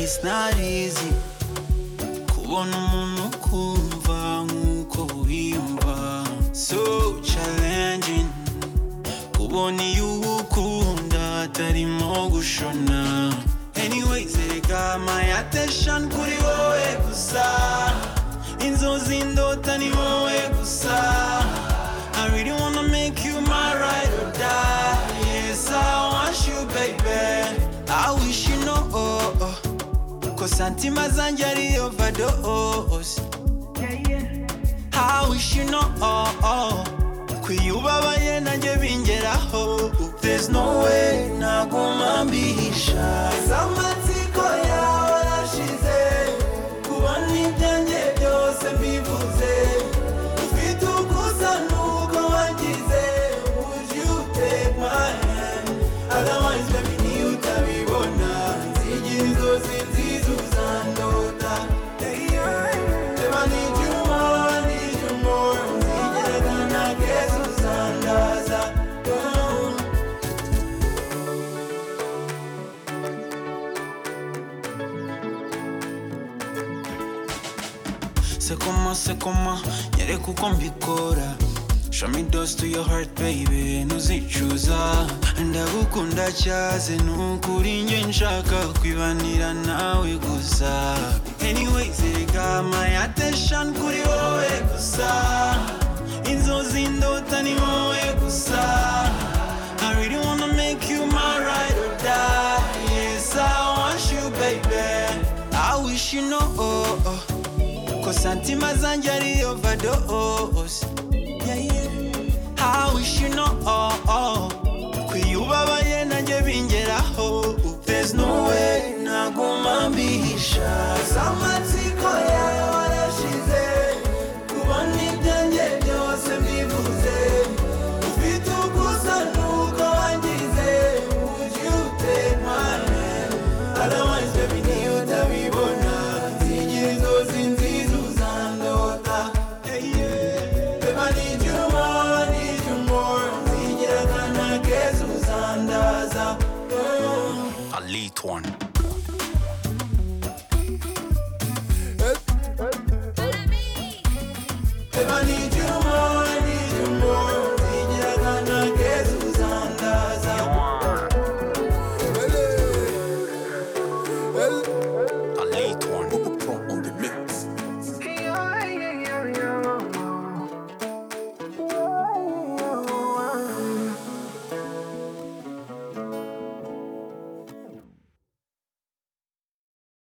it's not easy kubona umuntu ukumva nk'uko wiyumva so challenging kubona iyo uwukunda atarimo gushona anyways erega my attention kuri wowe gusa inzozi ndota ni wowe gusa I really wanna make you my ride or die. Yes, I want you, baby. I wish you know, oh, oh. cause Santima Zanjari overdose. I wish you know, oh, oh. kwiyubabaye nanjye bingeraho there's no way naguma mbihisha zamatsiko yawe arashize kubona ibyanjye byose mbivuze Ufite ugusa nuko wangize. Would you take my hand? Otherwise, baby, niyo utabibona. Nzigira inzozi nziza uzandota. Babe, I need you more, I need you more. Nzigera akana keza uzandaza. Oh. Se coma, se coma, nyereka uko mbikora Show me dust to your heart baby, ntuzicuza Ndagukunda cyaze nukuri nge nshaka kwibanira nawe gusa Anyways, erega my attention kuri wowe gusa Inzozi ndota ni wowe gusa I really wanna make you my ride or die Yes, I want you baby I wish you know oh, oh. Cause Santima Zanjari overdose. Yeah, yeah. I wish you know, oh, oh. Kwiyubabaye nanjye bingeraho. There's no way naguma mbihisha. Zamatsiko yawe arashize. Kubona ibyanjye byose mbivuze. Ufite ugusa nuko wangize. Would you take my hand? Otherwise, baby, niyo utabibona. Nzigira inzozi nziza uzandota. Hey, yeah. Babe, I need you more, I need you more. Nzigira akana keza uzandaza. Oh. a late one. Babe, I need you more, I need you more. Nzigira akana keza uzandaza. Ele, ele,